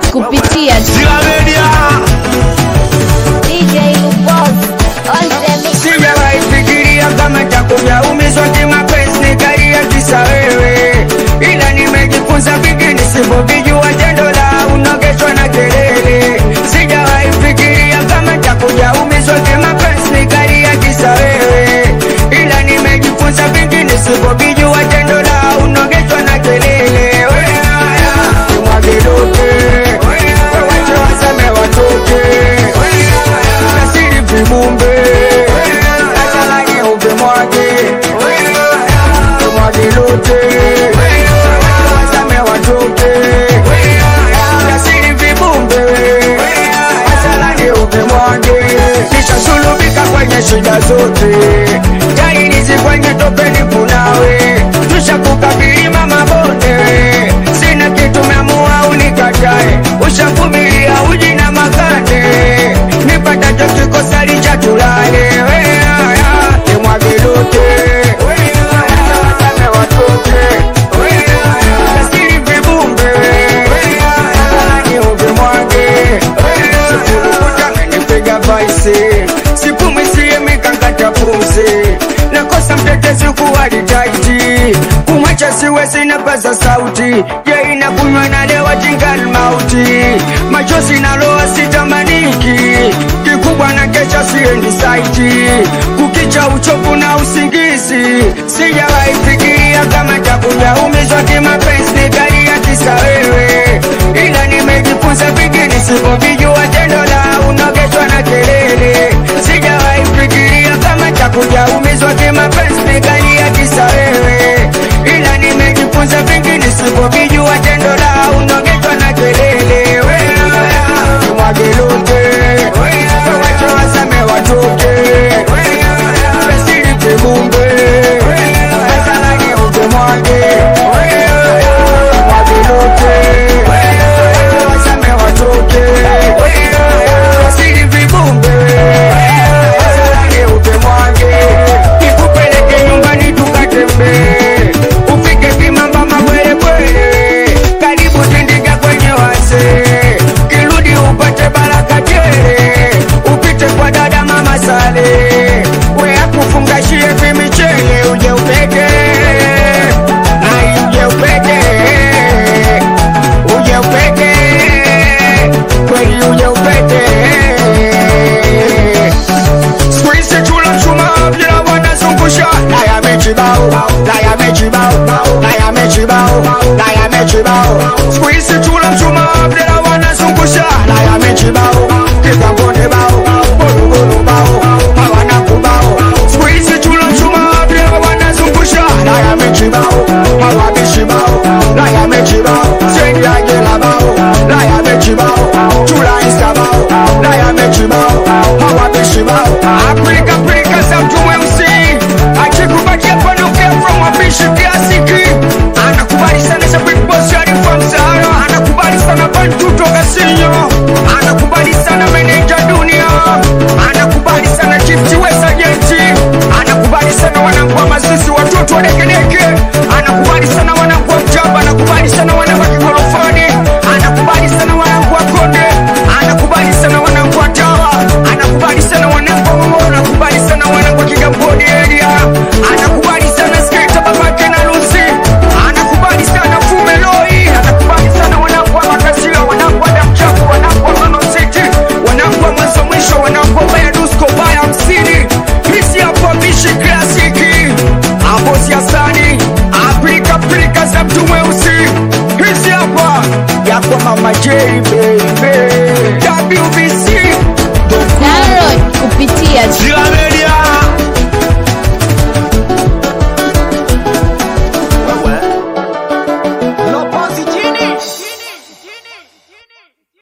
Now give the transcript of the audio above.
kupitia Sila Media DJ Luboz on the mix. Sijawahi fikiria kama takuja umizwa kimapenzi nikalia kisa wewe, ila nimejifunza vingi nisivyovijua, tendo la unogeshwa na kelele. Sijawahi fikiria kama takuja umizwa kimapenzi nikalia kisa wewe, ila nimejifunza vingi nisivyovijua, tendo la unogeshwa na kelele. Wewe, Mwagidoke, wache wasame watoke, nasiri vibumbe, atalage upe mwage, mwage lote, wasame watoke, nasiri vibumbe, atalage upe mwage, nishasulubika kwenye shida zote, jainizi kwenye topeni kunawe, tushakukabili mama bonde, sina kitu meamua unikatae, ushavumilia uji na makate, nipatacho kikosa licha tulale, imwagilote wasame watoke, nasiri vibumbe, ni uvimwage, sikurukuta menipiga vaise, sipumwisie mikakata pumzi, nakosa mtetezi kuwalitaiti, kumwacha siwezi napaza sauti, je inakunywa nalewa jingal mauti, machozi naloa sitamaniki, kikubwa na kesha siendi saiti, kukicha uchovu na usingizi, sijawahi fikiria kama takuja umizwa kimapenzi nikalia kisa wewe, ila nimejifunza vingi nisivyovijua, tendo la unogeshwa na kelele, sijawahi fikiria kama takuja umizwa kimapenzi nikalia kisa wewe, ila nimejifunza vingi nisivyovijua, tendo la unogeshwa na kelele, wewe mwagilote, wache wasame watoke, pesili kibumbe, asalage upe mwage, mwagilote, wasame watoke, pesili vibumbe, asalage upe mwage, nikupeleke nyumbani tukatembee, ufike kimamba mabwelebwele, karibu tindika kwenye wazee, kirudi upate baraka tele, upite kwa dada mama Sale, we akufungashie vimichele, uje upeke ai, uje upeke uje upeke kweli, uje upeke Squeeze chula chuma bila wanazungusha na yamechibao na yamechibao na yamechibao na yamechibao Squeeze chula chuma bila wanazungusha na yamechibao kikambone bao bolugolo bao hawana kubao Squeeze chula chuma bila wanazungusha na yamechibao hawabishibao na yamechibao sendi ajela bao na yamechibao chula insta bao na yamechibao hawabishibao Afrika Afrika za mtu mweusi akikupatia panokea from wapishi kiasiki anakubali sana za big boss alifa msahara anakubali sana bantu toka sinyo anakubali sana meneja dunia anakubali sana chifti wesajenti anakubali sana wanangu wa masisi watoto wa dekedeke anakubali sana wanangu wa mjamba anakubali sana wanangu wa kigorofani anakubali sana wanangu wa konde anakubali sana wanangu wa tawa anakubali sana wanangu wa momo anakubali sana wanangu wa kigamboni area anakubali sana sketa babake na lusi anakubali sana fumeloi anakubali sana wanangu wa makasia wanangu wa damchafu wanangu wa mama city wanangu wa mwanzo mwisho wanangu wa baya dusko baya hamsini hisi hapo mishi klasiki hapo siasani afrika afrika za mtu mweusi hizi hapa yakwa mama J baby